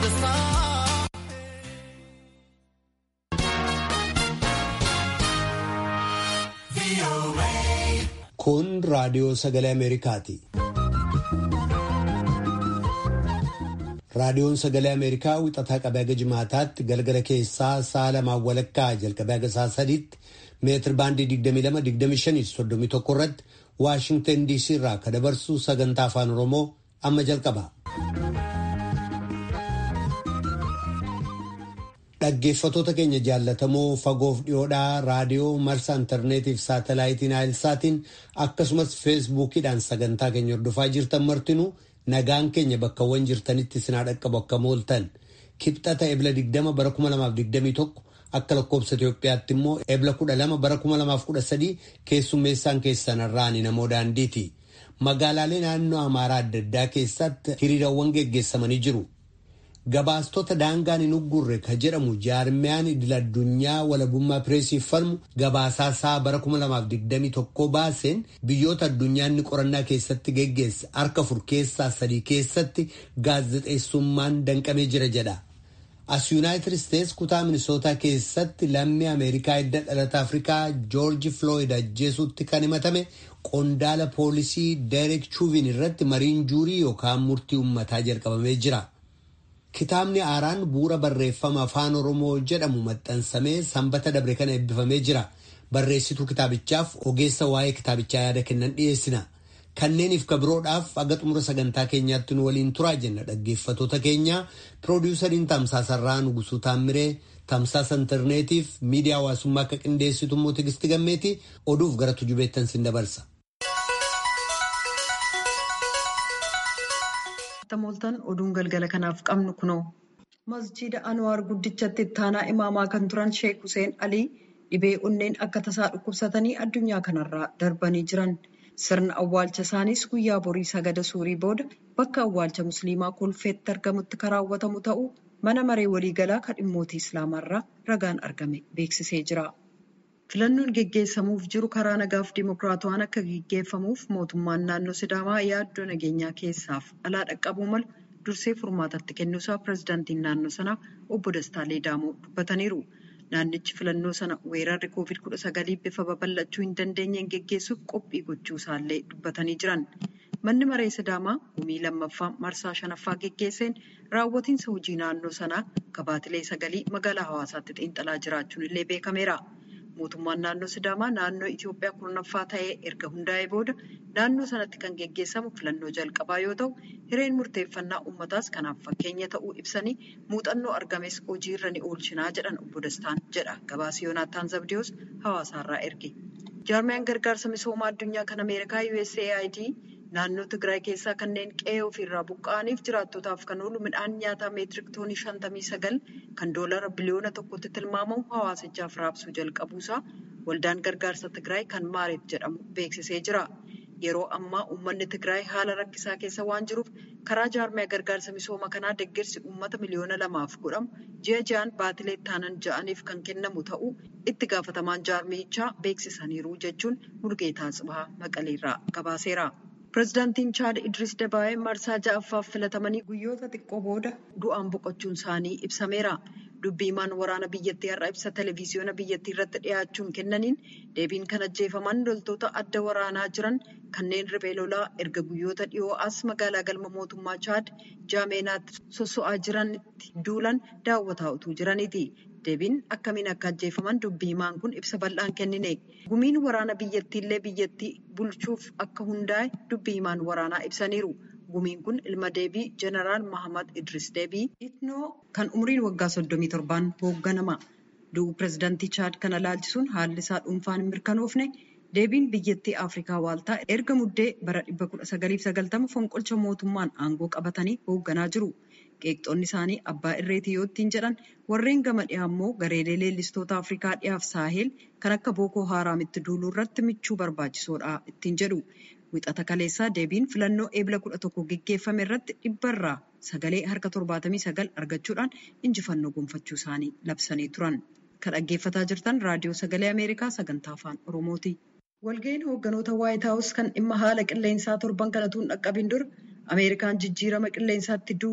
Kun raadiyoo sagalee Ameerikaati. Raadiyoon sagalee Ameerikaa wixataa qabee haga jimaataatti galgala keessaa sa'a lamaan walakkaa jalqabee haga sa'a sadiitti meetir baandii 22-25-31 irratti Waashingtan DC irraa kan dabarsu sagantaa afaan Oromoo amma jalqaba. Dhaggeeffatoota keenya jaallatamoo fagoof dhiyoodhaa raadiyoo marsaa intarneetiif saatalaayitiin aayilsaatiin akkasumas feesbuukiidhaan sagantaa keenya hordofaa jirtan martinuu nagaan keenya bakkawwan jirtanitti sinaa dhaqqabu akka mooltan kibxata ebla 20 bara 2021 akka lakkoobsa Itoophiyaatti immoo ebla 12 bara 2013 keessummeessaan keessanarraani namoo daandiiti. Magaalaalee naannoo Amaaraa adda addaa keessatti hiriirawwan geggeessamanii jiru. Gabaastota daangaan hin uggurre ka jedhamu jaarmiyaan idil addunyaa walabummaa pireesiif falmu gabaasaa isaa bara 2021 baaseen biyyoota addunyaan inni qorannaa keessatti geggeesse harka afur keessaa sadii keessatti gaazexeessummaan danqamee jira jedha. As Yuunaayitid Isteets kutaa Minisootaa keessatti lammii Ameerikaa edda dhalata Afrikaa Joorji Flooyid ajjeesuutti kan himatame qondaala poolisii Deerek Chuuvin irratti mariin juurii yookaan murtii uummataa jalqabamee jira. Kitaabni Aaraan bu'uura barreeffama afaan Oromoo jedhamu maxxansamee sanbata dabre kana eebbifamee jira. Barreessituu kitaabichaaf ogeessa waa'ee kitaabichaa yaada kennan dhiyeessina. Kanneeniif kabiroodhaaf aga xumura sagantaa keenyaatti nu waliin turaa jenna dhaggeeffatoota keenya. Piroodiwusariin Tamsaasarraa Nugusuu Taammiree, Tamsaasa Intarneetiif miidiyaa hawaasummaa akka qindeessitu immoo Tigisti Gammeeti oduuf gara tujubeettan sin dabarsa. mooltan oduun galgala kanaaf qabnu kunoo masjiida anwaar guddichatti ittaanaa imaamaa kan turan sheek Huseen Alii dhibee onneen akka tasaa dhukkubsatanii addunyaa kanarraa darbanii jiran sirna awwaalcha isaaniis guyyaa borii sagada suurii booda bakka awwaalcha musliimaa kolfeetti argamutti kan raawwatamu ta'uu mana maree waliigalaa kan dhimmootii islaamaarraa ragaan argame beeksisee jira. filannoon geggeessamuuf jiru karaa nagaaf dimokiraatawaan akka geggeeffamuuf mootummaan naannoo sidaamaa yaaddoo nageenyaa keessaaf alaa dhaqqabuu malu dursee furmaatatti kennuusaa pirezidaantiin naannoo sanaa obbo Dastaa Leedaamoo dubbataniiru. Naannichi filannoo sana weerarri koovid kudha sagalii bifa babal'achuu hin dandeenyeen geggeessuuf qophii gochuusaallee dubbatanii jiran. Manni maree sidaamaa gumii lammaffaa marsaa shanaffaa geggeesseen raawwatiinsa hojii naannoo sanaa gabaatilee sagalii magaalaa hawaasaatti xiinxalaa jiraachuun illee beekameera. Mootummaan naannoo Sidaamaa naannoo Itoophiyaa kurnaffaa ta'ee erga hundaa'ee booda naannoo sanatti kan geggeessamu filannoo jalqabaa yoo ta'u, hireen murteeffannaa uummataas kanaaf fakkeenya ta'uu ibsanii muuxannoo argames hojiirra ni oolchinaa jedhan obbo Dastaan jedha. Gabaasa Yoonaataan Zabdiyoos hawaasaarraa erge. Jaarmiyaan gargaarsa misoomaa addunyaa kan Ameerikaa USAID naannoo Tigraay keessaa kanneen qe'ee ofiirraa buqqa'aniif jiraattotaaf kan oolu midhaan nyaataa meetirik toonii shantamii sagal kan doolara biliyoona tokkotti tilmaamamu hawaasichaaf raabsuu jalqabuusaa waldaan gargaarsa Tigraay kan Maareef jedhamu beeksisee jira. Yeroo ammaa uummanni Tigraay haala rakkisaa keessa waan jiruuf karaa jaarmiyaa gargaarsa misooma kanaa deeggarsi uummata miliyoona lamaaf godhamu ji'a ji'aan baatilee taanan ja'aniif kan kennamu ta'uu itti gaafatamaan jaarmiyichaa beeksisaniiru jechuun Mulgeetaa Tsibahaa Maqaleerraa gabaaseera. Pireezidaantiin Chaad Idris Dabaa'ee marsaa ja'affaaf filatamanii guyyoota xiqqoo booda du'aan boqochuun isaanii ibsameera. Dubbii himaan waraana biyyattii har'a ibsa televezyiyoona biyyattii irratti dhiyaachuun kennaniin deebiin kan ajjeefaman loltoota adda waraanaa jiran kanneen riphee lolaa erga guyyoota dhiyoo as magaalaa galma mootummaa Chaad jaameenaatti sosso'aa jiranitti duulan daawwataa utuu jiraniiti. Deebiin akkamiin akka ajjeefaman dubbii himaan kun ibsa bal'aan kennine. Gumiin waraana biyyattiillee biyyattii bulchuuf akka hundaa'e dubbii himaan waraanaa ibsaniiru. Gumiin kun ilma deebii Jeneraal Mahamad Idris Deebii Itnoo kan umriin waggaa 37 hoogganama. Du'uu pireezidaantii Chaad kana laalchisuun haalli isaa dhuunfaan hin mirkanoofne deebiin biyyattii Afrikaa waaltaa erga muddee bara 1990 fonqolcha mootummaan aangoo qabatanii hoogganaa jiru. Qeeqxoonni isaanii abbaa irreetii yoo ittiin jedhan warreen gama dhiyaa immoo gareelee leellistoota Afrikaa dhiyaaf saahel kan akka Bookoo Haaraamitti duuluu irratti michuu barbaachisoodha ittiin jedhu. Wixata kaleessaa deebiin filannoo eebla kudha tokko geggeeffame irratti dhibbarraa sagalee harka torbaatamii sagal argachuudhaan injifannoo gonfachuu isaanii labsanii turan. Kan dhaggeeffataa jirtan raadiyoo sagalee Ameerikaa sagantaa afaan Oromooti. Walga'iin hoogganoota Waayit Haawus kan dhimma haala qilleensaa torban kanatuun dhaqqabin dura Ameerikaan jijjiirama qilleensaatti duuluu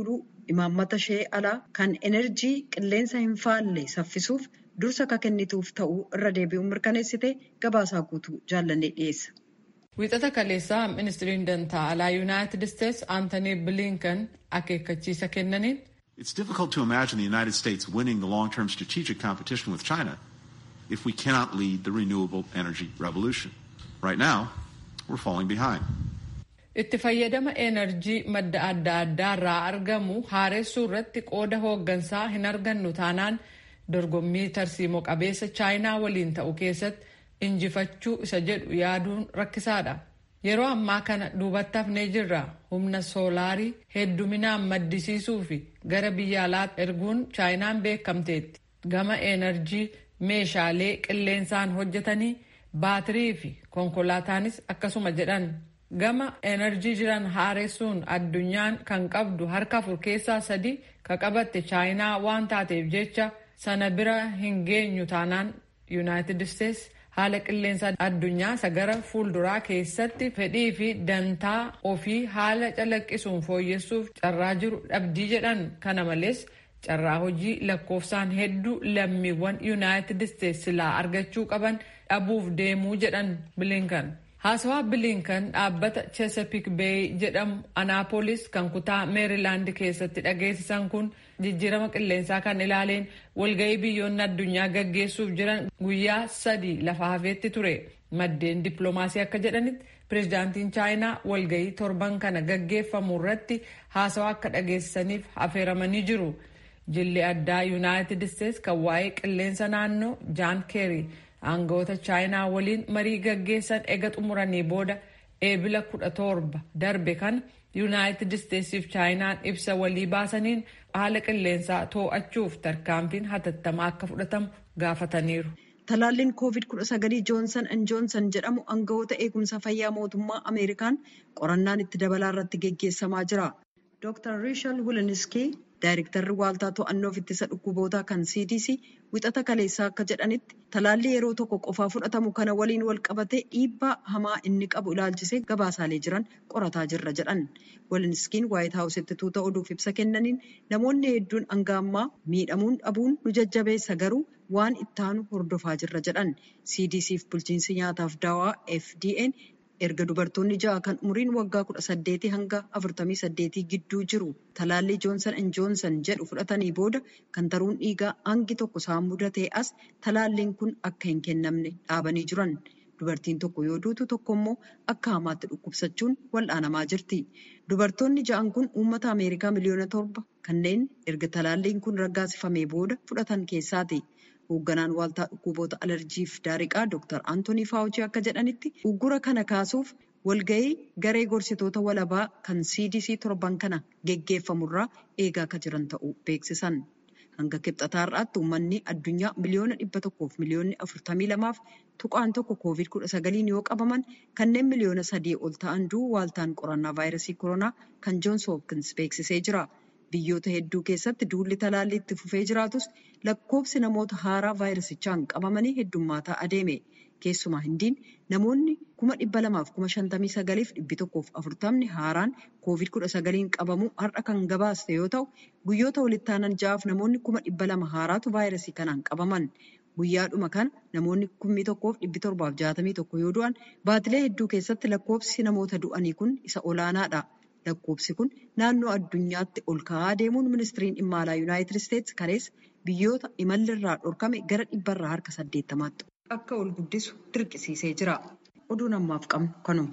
imaammata ishee alaa kan enerjii qilleensa hin faalle saffisuuf dursa akka kennituuf ta'uu irra deebi'uun mirkaneessite gabaasaa guutuu jaallannee dhiyeessa. Wiixata kaleessaa ministiriin dantaa alaa yuunaayitid isteetsi Aantanii Bilinkan akeekkachiisa kennaniin. It's difficult to imagine the United States winning the long-term strategic competition with China if we cannot lead the renewable energy revolution. Right now, we're falling behind. Itti fayyadama enerjii madda adda addaa irraa argamu haaressuu irratti qooda hooggansaa hin argannu taanaan dorgommii tarsiimoo qabeessa chaayinaa waliin ta'u keessatti injifachuu isa jedhu yaaduun rakkisaadha. Yeroo ammaa kana duubatti hafnee jirra humna soolaarii hedduminaan maddisiisuu fi gara biyya alaatti erguun chaayinaan beekamteetti. Gama enerjii meeshaalee qilleensaan hojjetanii baatirii fi konkolaataanis akkasuma jedhan. Gama enerjii jiran haaressuun addunyaan kan qabdu harka afur keessaa sadi ka qabatte chaayinaa waan taateef jecha sana bira hin geenyu taanaan yuunaayitid isteetsi haala qilleensa addunyaa isa gara fuulduraa keessatti fedhii fi dantaa ofii haala calaqqisuun fooyyessuuf carraa jiru dhabdii jedhan kana malees carraa hojii lakkoofsaan hedduu lammiiwwan yuunaayitid isteetsi silaa argachuu qaban dhabuuf deemuu jedhan bilinkan. haasawaa bilinkan dhaabbata chesapeake bay jedhamu anaapolis kan kutaa meerilaand keessatti dhageessisan kun jijjiirama qilleensaa kan ilaaleen walga'ii biyyoonni addunyaa gaggeessuuf jiran guyyaa sadii lafa hafeetti ture maddeen dippiloomaasii akka jedhanitti pirezidaantiin chaayinaa walga'ii torban kana gaggeeffamu irratti haasawaa akka dhageessisaniif affeeramanii jiru jilli addaa yuunaayitid isteetsi kan waa'ee qilleensa naannoo jaan keerii aangawoota chaayinaa waliin marii gaggeessan ega xumuranii booda eebila kudha torba darbe kana yuunaayitid isteetsiif chaayinaan ibsa walii baasaniin haala qilleensaa too'achuuf tarkaanfiin hatattamaa akka fudhatamu gaafataniiru. Talaalliin COVID-19 Joonsan and Joonsan jedhamu aangawoota eegumsa fayyaa mootummaa Ameerikaan qorannaan itti dabalaa irratti geggeessamaa jira. Dr. Rishal Wiliniski Daayirektarri Waaltaa To'annoof Ittisa Dhukkubootaa kan CDC wixata kaleessaa akka jedhanitti talaalli yeroo tokko qofaa fudhatamu kana waliin wal qabatee dhiibbaa hamaa inni qabu ilaalchisee gabaasaalee jiran qorataa jirra jedhan. Waliniskiin Waayit Haawusitti tuuta oduuf ibsa kennaniin namoonni hedduun hanga ammaa miidhamuun dhabuun nu jajjabeessa garuu waan ittaanu hordofaa jirra jedhan. CDCf bulchiinsi nyaataaf daawaa FDA'n erga dubartoonni ja'a kan umriin waggaa kudha saddeetii hanga afurtamii saddeetii gidduu jiru talaallii joonsan and joonsan jedhu fudhatanii booda kan taruun dhiigaa hangi tokko isaan mudatee as talaalliin kun akka hin kennamne dhaabanii jiran. Dubartiin tokko yoo duutu tokko immoo akka hamaatti dhukkubsachuun wal'aanamaa jirti. Dubartoonni ja'an kun uummata Ameerikaa miliyoona torba kanneen erga talaalliin kun raggaasifamee booda fudhatan keessaati. Hoogganaan waaltaa dhukkuboota alarjiif daariqaa Dr. Antoonii Faawuchii akka jedhanitti uggura kana kaasuuf walga'ii garee gorsitoota walabaa kan CDC torban kana geggeeffamurraa eegaa akka jiran ta'uu beeksisan. Hanga kibxataarraatti uummanni addunyaa miliyoona dhibba tokkoof miliyoonni afurtamii lamaaf tuqaan tokko koovid kudha sagaliin yoo qabaman kanneen miliyoona sadii ol ta'an du'u waaltaan qorannaa vaayirasii koronaa kan joons hoopkins beeksisee jira. Biyyoota hedduu keessatti duulli talaallii itti fufee jiraatus lakkoofsi namoota haaraa vaayirasichaan qabamanii heddummaataa adeeme. Keessumaa hindiin namoonni kuma dhibba lamaaf kuma shantamii sagaliif dhibbi tokkoof afurtamni haaraan koovid kudha sagaliin qabamuu har'a kan gabaaste yoo ta'u guyyoota walitti aanan ja'aaf namoonni kuma dhibba lama haaraatu vaayirasii kanaan qabaman. Guyyaadhuma kana namoonni kummi tokkoof dhibbi torbaaf jaatamii tokko yoo du'an baatilee hedduu keessatti lakkoofsi namoota du'anii kun isa olaanaadha. Lakkoofsi kun naannoo addunyaatti ol ka'aa deemuun ministiriin dhimma alaa Yuunaayitid Isteetsi kaleessa biyyoota imalli irraa dhorkame gara dhibbarraa harka saddeettamaatti akka ol guddisu dirqisiisee jira. Oduun ammaaf qabnu kanuma.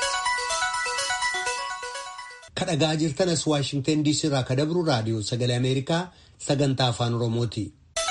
Kadhagaa jirtanas Waashingtan DC irraa ka dabru raadiyoo sagalee Ameerikaa sagantaa afaan Oromooti.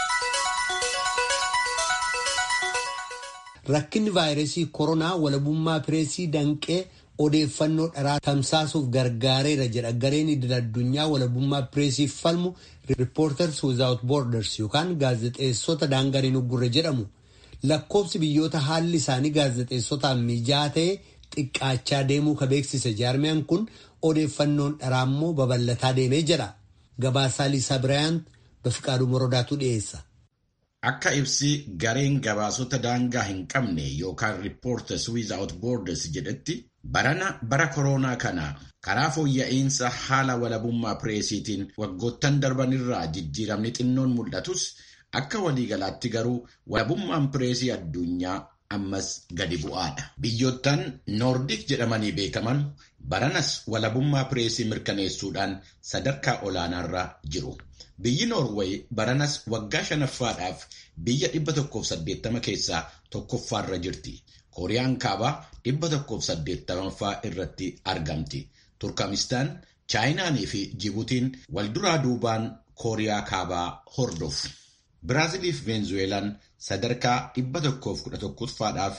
Rakkinni vaayirasii koronaa walabummaa pireesii danqee odeeffannoo dharaa tamsaasuuf gargaareera jedha gareen idil addunyaa walabummaa pireesiif falmu riippoorters wizaawut boorders yookaan gaazexeessota daangariin uggurre jedhamu lakkoofsi biyyoota haalli isaanii gaazexeessotaan mijaa'aa ta'e xiqqaachaa deemuu ka beeksise jaarmiyaan kun odeeffannoon dharaa immoo babal'ataa deemee jedha gabaasaa liisaa biraayant bafiqaaduu morodaatu dhiyeessa. Akka ibsi gareen gabaasota daangaa hin qabne yookaan riippoorters wizaawut boorders jedhetti Barana bara koronaa kana karaa fooyya'insa haala walabummaa pireesiitiin waggoottan darbanirraa jijjiiramni xinnoon mul'atus akka waliigalaatti garuu walabummaan pireesii addunyaa ammas gadi bu'aadha. Biyyoottan noordik jedhamanii beekaman baranas walabummaa pireesii mirkaneessuudhaan sadarkaa olaanaarra jiru. Biyyi Noorweey baranas waggaa shanaffaadhaaf biyya 180 keessaa tokkoffaarra jirti. Kooriyaan kaabaa 180ffaa irratti argamti. Turkamistaan, Chaayinaanii fi Jibuutiin walduraa duubaan Kooriyaa kaabaa hordofu. Biraazilii fi Veenzuweelaan sadarkaa 111ffaadhaaf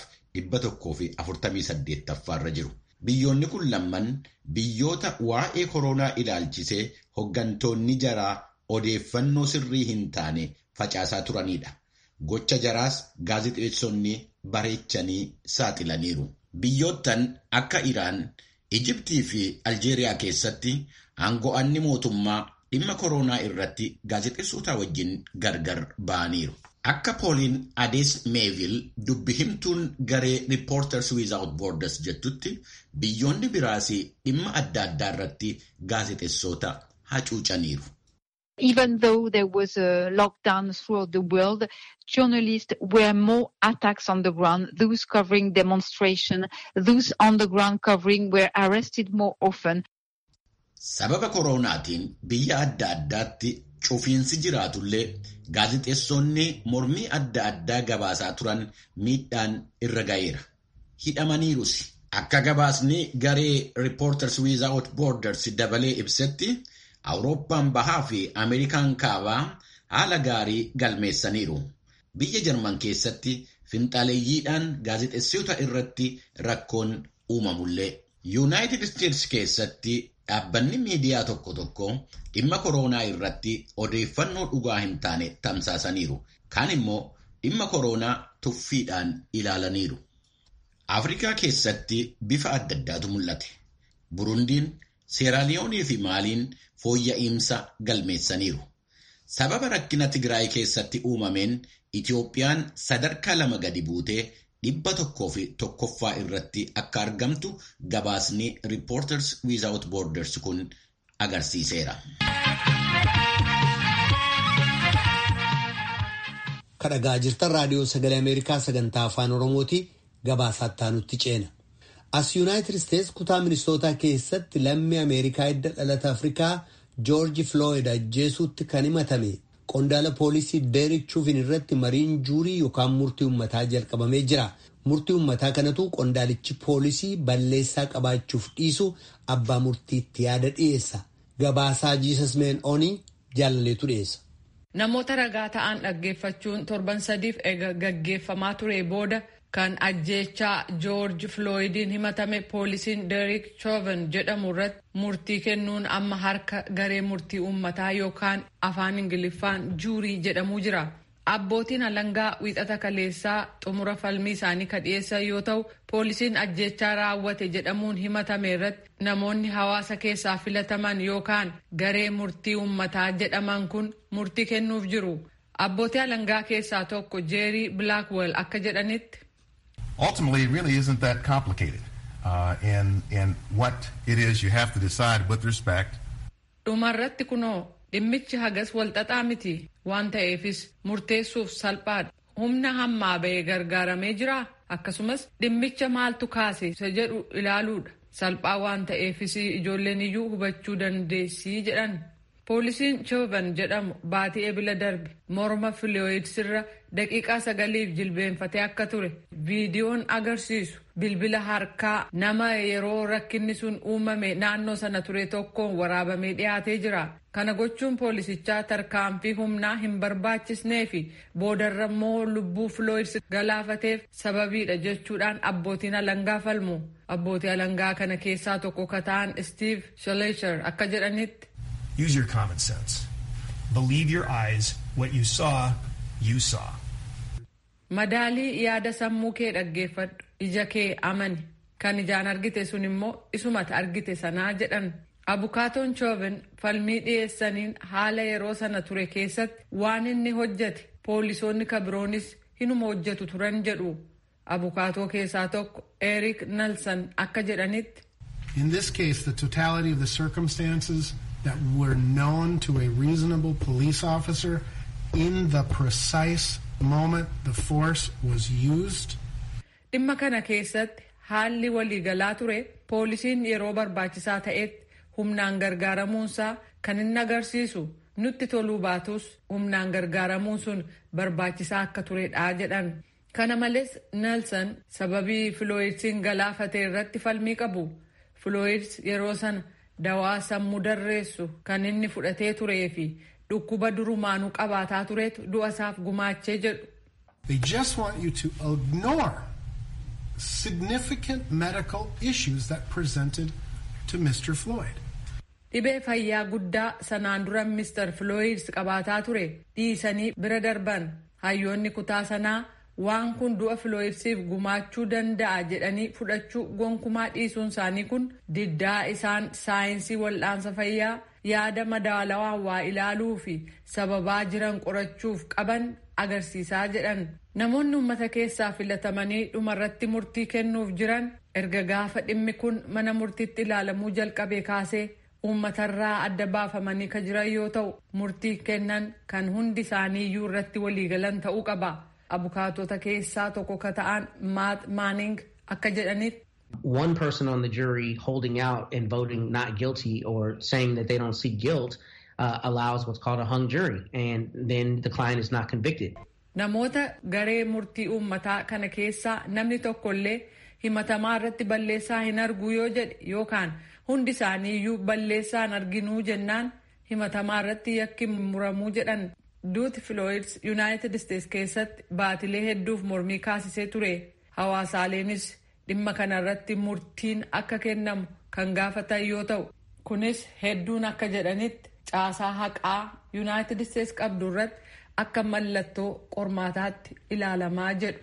148ffaarra jiru. Biyyoonni kun lamman biyyoota waa'ee koronaa ilaalchisee hoggantoonni jaraa odeeffannoo sirrii hin taane facaasaa turanidha. Gocha jaraas gaazexeessonni bareechanii saaxilaniiru. Biyyoottan akka Iraan, Ijibtii fi Aljeeriyaa keessatti aango'anni mootummaa dhimma koronaa irratti gaazexeessota wajjin gargar ba'aniiru. Akka pooliin Adees Meevil dubbi himtuun garee Reporters Without Borders jettutti biyyoonni biraas dhimma adda addaa irratti gaazexeessota hacuucaniiru. Even though there was a lockdown throughout the world, journalists were more attacks on the ground. Those covering demonstration, those on the ground covering were arrested more often. Sababa koronaatiin biyya adda addaatti cufiinsi jiraatullee gaazexeessonni mormii adda addaa gabaasaa turan miidhaan irra ga'eera. Hidhamaniirus. Akka gabaasni garee Reporters Without Borders dabalee ibsetti Awurooppaan bahaa fi Ameerikaan kaabaa haala gaarii galmeessaniiru. Biyya Jarman keessatti finxaaleeyyiidhaan gaazexeessota irratti rakkoon uumamullee. Yuunaayitid Isteetsi keessatti dhaabbanni miidiyaa tokko tokko dhimma koronaa irratti odeeffannoo dhugaa hin taane tamsaasaniiru. Kaan immoo dhimma koronaa tuffiidhaan ilaalaniiru. Afrikaa keessatti bifa adda addaatu mul'ate. Burundiin, Seeraaliyoonii fi Maaliin fooyya'insa galmeessaniiru. Sababa rakkina Tigraay keessatti uumameen Itiyoophiyaan sadarkaa lama gadi buutee dhibba tokkoo fi tokkoffaa irratti akka argamtu gabaasni Reporters Without Borders kun agarsiiseera. Kadhagaa jirtan raadiyoo sagalee Ameerikaa sagantaa afaan Oromooti gabaasaatti aanutti ceena. As Yuunaayitid Isteets kutaa ministootaa keessatti lammii Ameerikaa hidda dhalata Afrikaa Joorji Flooyid ajjeesuutti kan himatame qondaala poolisii Deerik Chuuvin irratti mariin juurii yookaan murtii uummataa jalqabamee jira. Murtii uummataa kanatu qondaalichi poolisii balleessaa qabaachuuf dhiisu abbaa murtiitti yaada dhiyeessa. Gabaasaa Jiisas Meen Onii jaalaleetu dhiyeessa. Namoota ragaa ta'an dhaggeeffachuun torban sadiif eega gaggeeffamaa ture booda kan ajjeechaa joorji flooyidiin himatame poolisiin deerik chooven jedhamu irratti murtii kennuun amma harka garee murtii uummataa yookaan afaan ingiliffaan juurii jedhamuu jira. Abbootiin alangaa wiixata kaleessaa xumura falmii isaanii ka dhiyeessan yoo ta'u poolisiin ajjeechaa raawwate jedhamuun himatame irratti namoonni hawaasa keessaa filataman yookaan garee murtii uummataa jedhaman kun murtii kennuuf jiru. Abbootii alangaa keessaa tokko jeerii bilaakwell akka jedhanitti. ultimately it really isn't that complicated uh, in, in what it is you have to decide with respect. dhumarratti kunoo dhimmichi hagas walxaxaa miti waan ta'eefis murteessuuf salphaadha humna hammaa ba'ee gargaaramee jira akkasumas dhimmicha maaltu kaase isa jedhu ilaaluudha salphaa waan ta'eefis ijoolleen iyyuu hubachuu dandeessii jedhan poolisiin choovan jedhamu baatii ebila darbe morma filooyidsirra daqiiqaa sagaliif jilbeenfatee akka ture viidiyoon agarsiisu bilbila harkaa nama yeroo rakkinni sun uumame naannoo sana ture tokkoon waraabamee dhiyaatee jira kana gochuun poolisichaa tarkaanfii humnaa hin barbaachisnee fi boodarra immoo lubbuu filooyids galaafateef sababiidha jechuudhaan abbootiin alangaa falmu abbootii alangaa kana keessaa tokko ka ta'an steve shaleesher akka jedhanitti. Use your common sense. Believe your eyes. What you saw, you saw. Madaalii yaada sammuu kee dhaggeeffadhu. Ija kee amani. Kan ijaan argite sun immoo isumata argite sanaa jedhan. Abukaatoon Chooven falmii dhiyeessaniin haala yeroo sana ture keessatti waan inni hojjete poolisoonni kabiroonis hinuma hojjetu turan jedhu. abukaatoo keessaa tokko Eric Nelson akka jedhanitti. In this case, the totality of the circumstances that were known to a reasonable police officer in the precise moment the force was used. Dhimma kana keessatti haalli waliigalaa ture poolisiin yeroo barbaachisaa ta'etti humnaan gargaaramuunsaa kan inni agarsiisu nutti toluu baatus humnaan gargaaramuun sun barbaachisaa akka turedha jedhan. Kana malees Nelson sababii Filooyidsiin galaafatee irratti falmii qabu. Filooyids yeroo sana dawaa sammuu darreessu kan inni fudhatee turee fi dhukkuba durumaanuu qabaataa turetu du'a isaaf gumaachee jedhu. They just want you to ignore significant medical issues that presented to Mr. Floyd. Dhibee fayyaa guddaa sanaan dura Mr. Floyds qabaataa ture dhiisanii bira darban hayyoonni kutaa sanaa waan kun du'a Floydsiif gumaachuu danda'a jedhanii fudhachuu gonkumaa dhiisuun isaanii kun diddaa isaan saayinsii wal'aansa fayyaa yaada madaalawaa waa ilaaluu fi sababaa jiran qorachuuf qaban agarsiisaa jedhan namoonni uummata keessaa filatamanii dhumarratti murtii kennuuf jiran erga gaafa dhimmi kun mana murtiitti ilaalamuu jalqabe kaasee uummatarraa adda baafamanii ka jiran yoo ta'u murtii kennan kan hundi isaaniiyyuu irratti waliigalan ta'uu qaba abukaatota keessaa tokko ka ta'an maat maaning akka jedhanitti. one person on the jury holding out and voting not guilty or saying that they don't see guilt uh, allows what's called a hung jury, and then the client is not convicted. Namoota garee murtii uummataa kana keessaa namni tokkollee himatamaa irratti balleessaa hin argu yoo jedhe yookaan hundi isaanii iyyuu balleessaa hin arginuu jennaan himatamaa irratti yakki muramuu jedhan duuti filooyids yuunaayitid isteets keessatti baatilee hedduuf mormii kaasisee ture hawaasaaleenis dhimma kana irratti murtiin akka kennamu kan gaafatan yoo ta'u kunis hedduun akka jedhanitti caasaa haqaa yuunaayitid isteets qabdu irratti akka mallattoo qormaataatti ilaalamaa jedhu.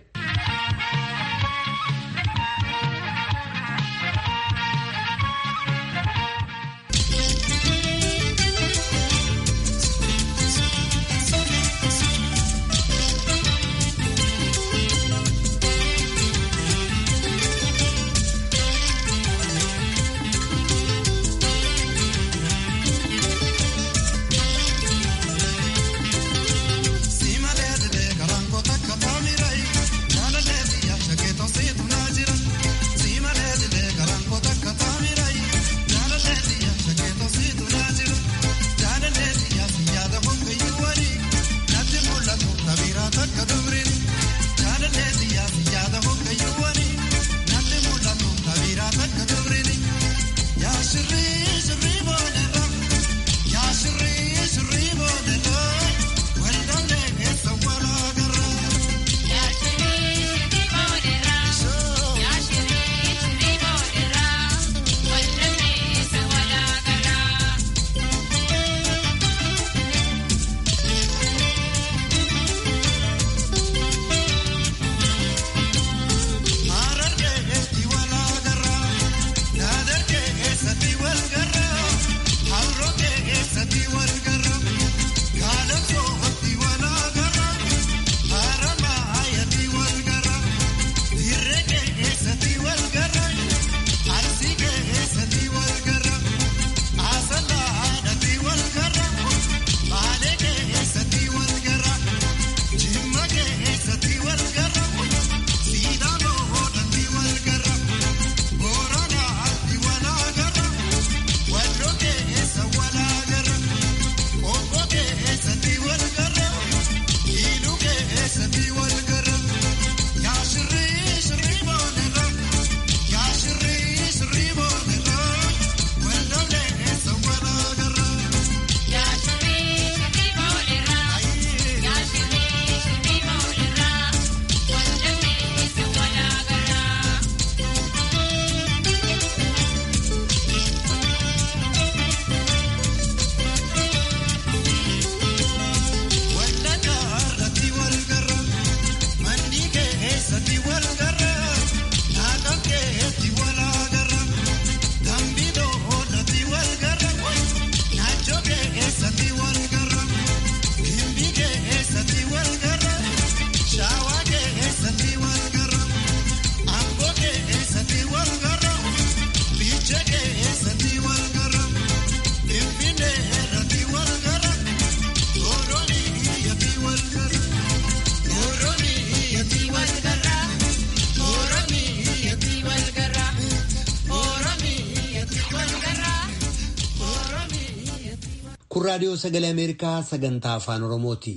raadiyoo sagalee Ameerikaa sagantaa afaan Oromooti.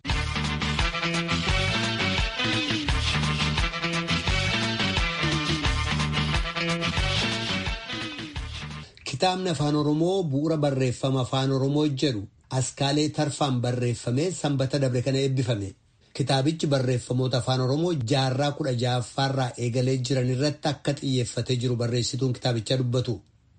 Kitaabni afaan Oromoo bu'uura barreeffama afaan Oromoo jedhu askaalee tarfaan barreeffamee sanbata dabre kana eebbifame. Kitaabichi barreeffamoota afaan Oromoo jaarraa kudha ja'affaarraa eegalee jiran irratti akka xiyyeeffatee jiru barreessituun kitaabichaa dubbatu.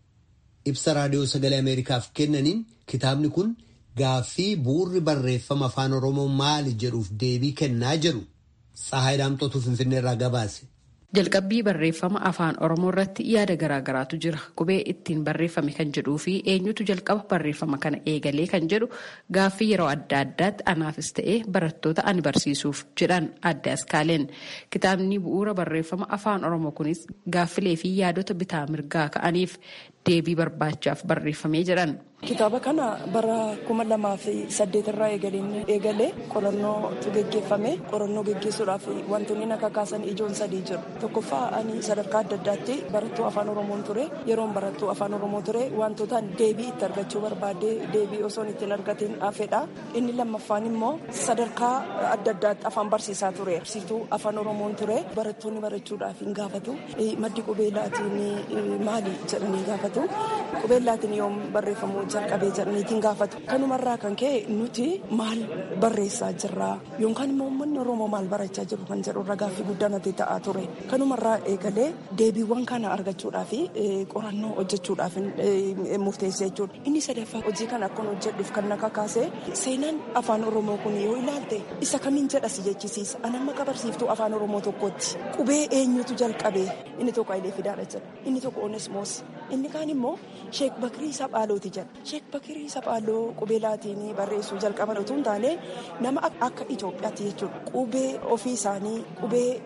Ibsa raadiyoo sagalee Ameerikaaf kennaniin kitaabni kun gaaffii bu'uurri barreeffama afaan Oromoo maali jedhuuf deebii kennaa jedhu Tsahaay Daamxootuu Finfinneerraa gabaase. Jalqabbii barreeffama afaan Oromoo irratti yaada garaagaraatu jira. Qubee ittiin barreeffame kan jedhuu fi eenyutu jalqaba barreeffama kana eegalee kan jedhu gaaffii yeroo adda addaatti anaafis ta'ee barattoota ani barsiisuuf jedhan adda askaaleen. Kitaabni bu'uura barreeffama afaan Oromoo kunis gaaffilee fi yaadota bitaa mirgaa ka'aniif deebii barbaachaaf barreeffamee jedhan. Kitaaba kana bara kuma lamaa fi saddeet irraa eegalee qorannootu geggeeffame. Qorannoo geggeessuudhaaf wantoonni na kakaasan ijoon sadii jiru. Tokkoffaa ani sadarkaa adda addaatti barattuu afaan Oromoon ture. Yeroon barattuu afaan Oromoo ture wantootaan deebii itti argachuu barbaade deebii osoon ittiin argatiin hafedha. Inni lammaffaan immoo sadarkaa adda addaatti afaan barsiisaa ture. Barsiistuu afaan Oromoon ture. Barattoonni barachuudhaaf hin gaafatu. Maddi qubeellaatiin maali jedhanii gaafatu. Qubeellaatiin yoom barreeffamu jalqabee jedhaniitiin gaafatu. Kanumarraa kan ka'e nuti maal barreessaa jirra yookaan immoo uummanni Oromoo maal barachaa jiru kan jedhu irra gaaffii guddaa natti ta'aa ture. Kanumarraa eegalee deebiiwwan kana argachuudhaaf qorannoo hojjechuudhaaf murteessee jechuudha. Inni sadaffaa hojii kana akkan hojjedhuuf kan na kakaase seenaan afaan Oromoo kun yoo ilaalte isa kamiin jedhasi jechisiisa. Ani amma qabarsiiftuu afaan Oromoo tokkotti qubee eenyutu jalqabee inni tokko Hayilee Fidaadha jedha inni tokko Onesmoos inni kaan immoo Sheek Bakirii Saphaalooti jedha. Sheek Bakirii Saphaaloo qubeelaatiin barreessuu jalqaban utuu hin taane nama akka Itoophiyaatti jechuudha. Qubee ofii isaanii qubee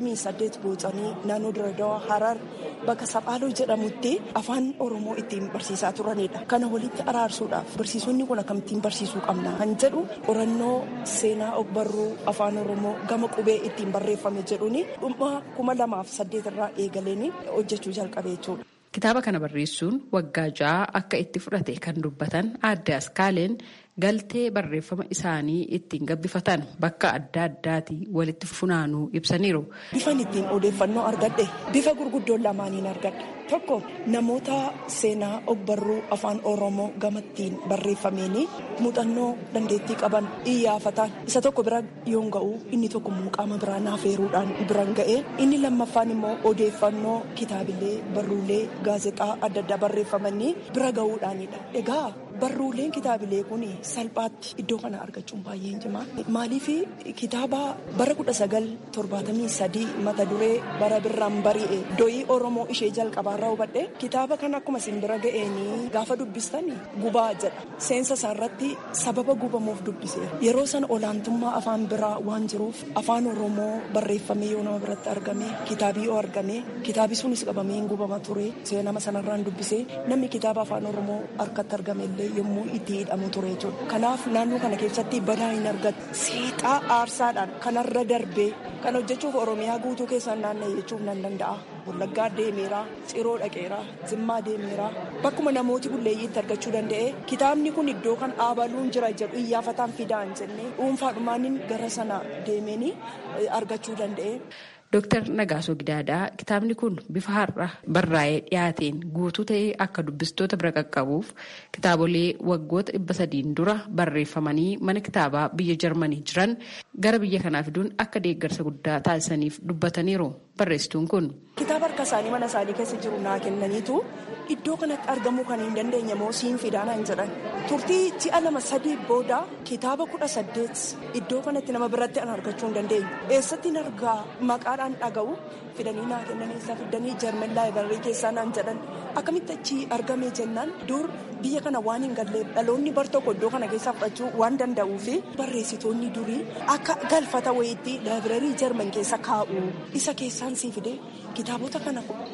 28 boocanii naannoo Diradawaa Harar bakka Saphaaloo jedhamutti afaan Oromoo ittiin barsiisaa turanidha. Kana walitti araarsuudhaaf barsiisonni kun akkamittiin barsiisuu qabna kan jedhu qorannoo seenaa ogbarruu afaan Oromoo gama qubee ittiin barreeffame jedhuuni dhuma kuma lamaaf saddeet irraa eegaleen hojjechuu jalqabe jechuudha. Kitaaba kana barreessuun waggaa ja'a akka itti fudhate kan dubbatan adda askaaleen galtee barreeffama isaanii ittiin gabbifatan bakka adda addaati walitti funaanuu ibsaniiru. Bifan ittiin odeeffannoo argadhe bifa gurguddoon lamaaniin argadhe tokko namoota seenaa ogbarruu afaan oromoo gamattiin barreeffameeni muuxannoo dandeettii qaban iyyaafatan isa tokko bira yoon ga'u inni tokko qaama biraa naafeeruudhaan biran ga'e inni lammaffaan immoo odeeffannoo kitaabilee barruulee gaazexaa adda addaa barreeffamanii bira ga'uudhaanidha. Egaa barruuleen kitaabilee kun salphaatti iddoo kana argachuun baay'ee cimaa maaliif kitaaba bara kudha sagal torbaatamii sadii mata duree bara birraan bari'e doyii oromoo ishee jalqabaarraa hubadhe kitaaba kana akkuma isin bira ga'eenii gaafa dubbistani gubaa jedha seensa isaarratti sababa gubamuuf dubbise yeroo sana olaantummaa afaan biraa waan jiruuf afaan oromoo barreeffamee yoo nama biratti argame kitaabii yoo argame kitaabi sunis qabamee hin gubama ture seenama sanarraan dubbise namni kitaaba afaan oromoo harkatti argame illee yommuu itti hidhamu ture jechuudha. Kanaaf naannoo kana keessatti badaa hin argatu. Seexaa aarsaadhaan kanarra darbee kan hojjechuuf Oromiyaa guutuu keessaan naanna'e jechuuf nan danda'a. Wallaggaa deemeera, Ciroo dhaqeera, Zimmaa deemeera. Bakkuma namooti bulleeyyiitti argachuu danda'e kitaabni kun iddoo kan dhaabaluun jira jedhu iyyaafataan fidaan jennee dhuunfaadhumaanin gara sana deemeenii argachuu danda'e. Dooktar Nagaasoo Gidaadaa kitaabni kun bifa har'a barraa'ee dhiyaateen guutuu ta'ee akka dubbistoota bira qaqqabuuf kitaabolee waggoota dhibba sadiin dura barreeffamanii mana kitaabaa biyya Jarmanii jiran gara biyya kanaa fiduun akka deeggarsa guddaa taasisaniif dubbataniiru barreessituun kun. Kitaaba harka isaanii mana isaanii keessa jiru naa kennaniitu iddoo kanatti argamuu kan hin dandeenye moo siin fidaanaan jedhan turtii ji'a lama sadii booda kitaaba kudha saddeet iddoo kanatti nama biratti an argachuu hin dandeenye eessatti argaa maqaadhaan dhaga'u fidanii naa kennanii isa fidanii jarman laayibarii keessaa naan jedhan akkamitti achi argame jennaan dur biyya kana waan hin galleef dhaloonni bar tokko iddoo kana keessaa fudhachuu waan danda'uu fi barreessitoonni durii akka galfata wayiitti laayibarii jarman keessa kaa'u isa keessaan sii fide kitaabota kana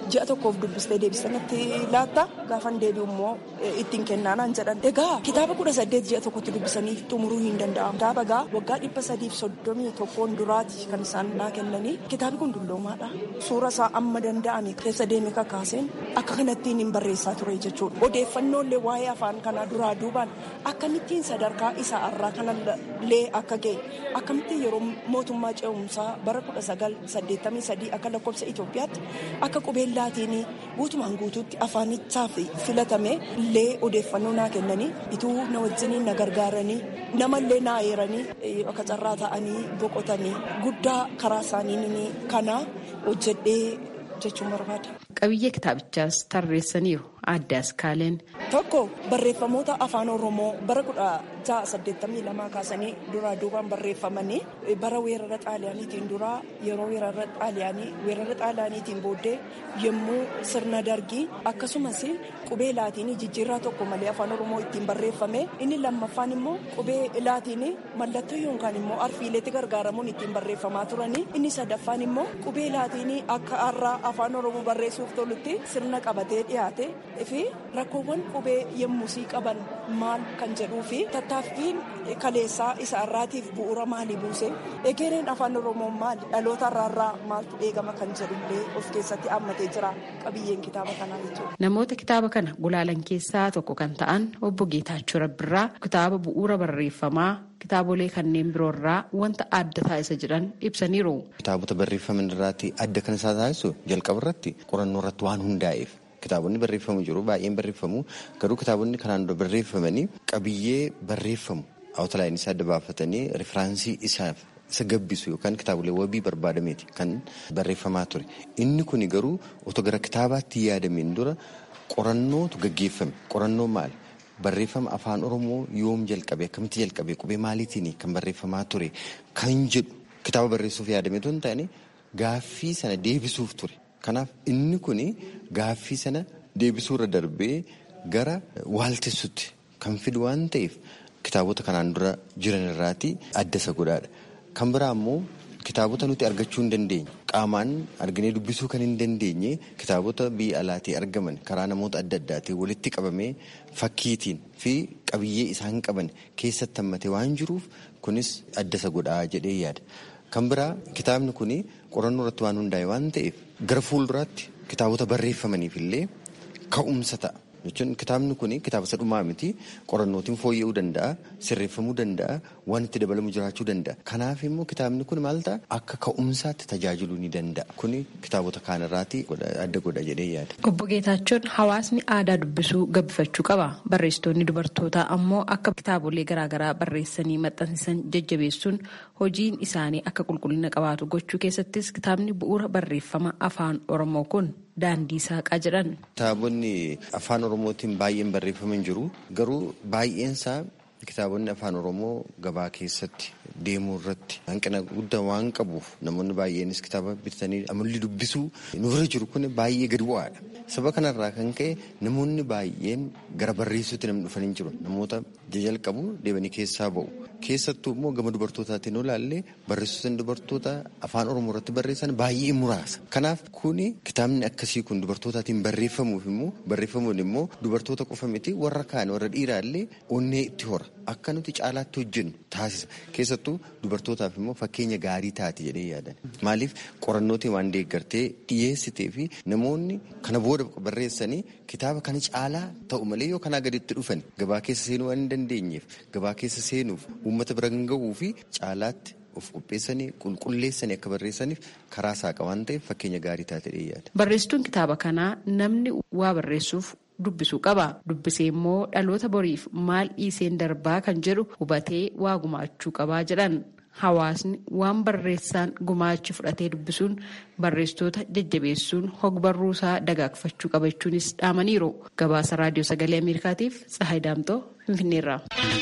ji'a tokkoof dubbistee deebistanitti laatta gaafan deebi'u immoo ittiin kennaanaan jedhan egaa kitaaba kudha saddeet ji'a tokkotti dubbisanii xumuruu hin danda'amu kitaaba gaa waggaa dhibba sadiif soddomii tokkoon duraati kan isaan naa kennanii kitaabi kun dulloomaadha suura isaa amma danda'ame keessa deeme kakaaseen akka kanattiin hin barreessaa ture jechuudha odeeffannoolee waa'ee afaan kanaa duraa duubaan akkamittiin sadarkaa isaa irraa kanallee akka ga'e akkamittiin yeroo mootummaa ce'umsaa bara kudha sagal saddeettamii sadii akka lakkoofsa Itoophiyaatti akka qubeen laatiin guutumaan guutuutti afaanichaaf filatame illee odeeffannoo naa kennanii ituu na wajjiniin na gargaaranii namallee naa eeranii akka carraa ta'anii boqotanii guddaa karaa isaanii kana hojjedhee jechuun barbaada. Qabiyyee kitaabichaas tarreessaniiru adda askaaleen. Tokko barreeffamoota afaan Oromoo bara kudha ja'a saddeettamii lamaa kaasanii duraa duubaan barreeffamanii bara weerara xaaliyaaniitiin duraa yeroo weerara xaaliyaanii weerara xaaliyaaniitiin booddee yommuu sirna dargii akkasumas qubee laatiinii jijjiirraa tokko malee afaan Oromoo ittiin barreeffame inni lammaffaan immoo qubee laatiinii mallattoo yookaan immoo arfiileetti gargaaramuun ittiin barreeffamaa turanii inni sadaffaan immoo qubee laatiinii akka har'aa afaan Oromoo barreessuuf tolutti sirna qabatee dhiyaate fi rakkoowwan qubee yemmusii qaban maal kan jedhuu fi tattaaffiin kaleessaa isa irraatiif bu'uura maalii buuse egereen afaan oromoo maali dhaloota irraa maaltu eegama kan jedhullee of keessatti hammatee jira qabiyyeen kitaaba kanaa jechuudha. Namoota kitaaba kana gulaalan keessaa tokko kan ta'an obbo Geetaachoo Rabbirraa kitaaba bu'uura barreeffamaa kitaabolee kanneen biroorraa wanta adda taasisa jedhan ibsaniiru. Kitaabota barreeffaman irraatti adda kan isaa taasisu jalqaba irratti qorannoo irratti waan hundaa'eef kitaabonni barreeffamu jiru baay'een barreeffamu garuu kitaabonni kanaan dura barreeffamanii qabiyyee barreeffamu awutalaayinii isaa adda baafatanii rifiraansii isaaf isa gabbisu yookaan kitaabolee wabii barbaadameeti kan barreeffamaa ture inni kun garuu otoo gara kitaabaatti yaadameen dura qorannootu gaggeeffame qorannoo maali barreeffama afaan oromoo yoom jalqabe akkamitti jalqabe qubee maaliitiin kan barreeffamaa ture kan jedhu kitaaba barreessuuf yaadameetu hin taane gaaffii sana deebisuuf ture. Kanaaf inni kun gaaffii sana deebisuu irra darbee gara waaltessutti kan fidu waan ta'eef kitaabota kanaan dura jiran irraati adda isa godhaadha. Kan biraa immoo kitaabota nuti argachuu hin dandeenye qaamaan arginee dubbisuu kan hin dandeenye kitaabota biyya alaatii argaman karaa namoota adda addaatiin walitti qabamee fakkiitiin fi qabiyyee isaan qaban keessatti hammatee waan jiruuf kunis adda isa godhaa jedhee yaada. Kan biraa kitaabni kun qorannoo irratti waan hundaa'e waan ta'eef gara fuulduraatti kitaabota barreeffamaniif illee ka'umsa ta'a. Jechuun kitaabni kun kitaaba isa dhumaa miti qorannootiin fooyya'uu danda'a sirreeffamuu danda'a waan itti dabalamu jiraachuu danda'a. Kanaaf immoo kitaabni kun maal ta'a akka ka'umsaatti tajaajiluu ni danda'a. Kun kitaabota kaanirraati adda godha jedhee yaada. Obbo Geetaachoon hawaasni aadaa dubbisuu gabbifachuu qaba. Barreessitoonni dubartootaa ammoo akka kitaabolee garaagaraa barreessanii maxxansiisan jajjabeessuun hojiin isaanii akka qulqullina qabaatu gochuu keessattis kitaabni bu'uura barreeffama afaan Oromoo kun daandii saaqaa jedhan. Kitaabonni afaan Oromootiin baay'een barreeffaman jiru. Garuu baay'eensaa kitaabonni afaan Oromoo gabaa keessatti deemuu irratti hanqina guddaa waan qabuuf namoonni baay'eenis kitaaba bitatanii amalli dubbisuu nurra jiru kun baay'ee gadi bu'aadha. Saba kanarraa kan ka'e namoonni baay'een gara barreessuutti namni dhufanii jiru. Namoota jalqabu deebanii keessaa ba'u. Keessattuu immoo gama dubartootaatiin yoo ilaalle barreessitoonni dubartoota afaan Oromoo irratti barreessan baay'ee muraasa. Kanaaf kuni kitaabni akkasii kun dubartootaatiin barreeffamuuf immoo barreeffamuun immoo dubartoota qofa miti warra kaan warra dhiiraa illee onnee itti hora. Akka nuti caalaatti hojjennu taasisa. Keessattuu dubartootaaf immoo fakkeenya gaarii taati jedhee yaadan. Maaliif qorannootiin waan deeggartee dhiyeessitee fi namoonni kana booda barreessanii kitaaba kana caalaa ta'u malee yoo kanaa gaditti dhufan gabaa keessa seenuu waan hin dandeenyeef gabaa keessa seenuuf uummata bira kan ga'uu fi caalaatti of qopheessanii qulqulleessanii akka barreessaniif karaa saaqa waan ta'eef fakkeenya gaarii taate yaada. Barreessituun kitaaba kanaa namni waa barreessuuf dubbisuu qaba. Dubbisee immoo dhaloota boriif maal dhiiseen darbaa kan jedhu hubatee waa gumaachuu qabaa jedhan. Hawaasni waan barreessaan gumaachi fudhatee dubbisuun barreessitoota jajjabeessuun hogbarruusaa dagaagfachuu qabachuunis dhaamaniiru. Gabaasa raadiyoo sagalee Ameerikaatiif Tsahaay Daamtoo Finfinneerraa.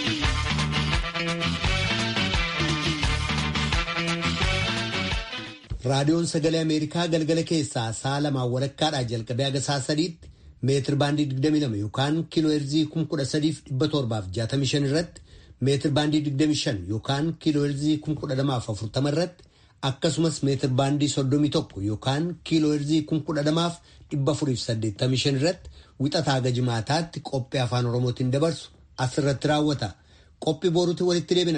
Raadiyoon sagalee Ameerikaa galgala keessaa sa'a lamaan walakkaadhaa jalqabee haga sa'a sadiitti meetir baandii 22 yookaan kiiloo heerzii 13,765 irratti meetir baandii 25 yookaan kiiloo heerzii 1240 irratti akkasumas meetir baandii 31 yookaan kiiloo heerzii 1,485 irratti wixataa haga jimaataatti qophii afaan oromootiin dabarsu asirratti raawwata qophii boruutti walitti deebina.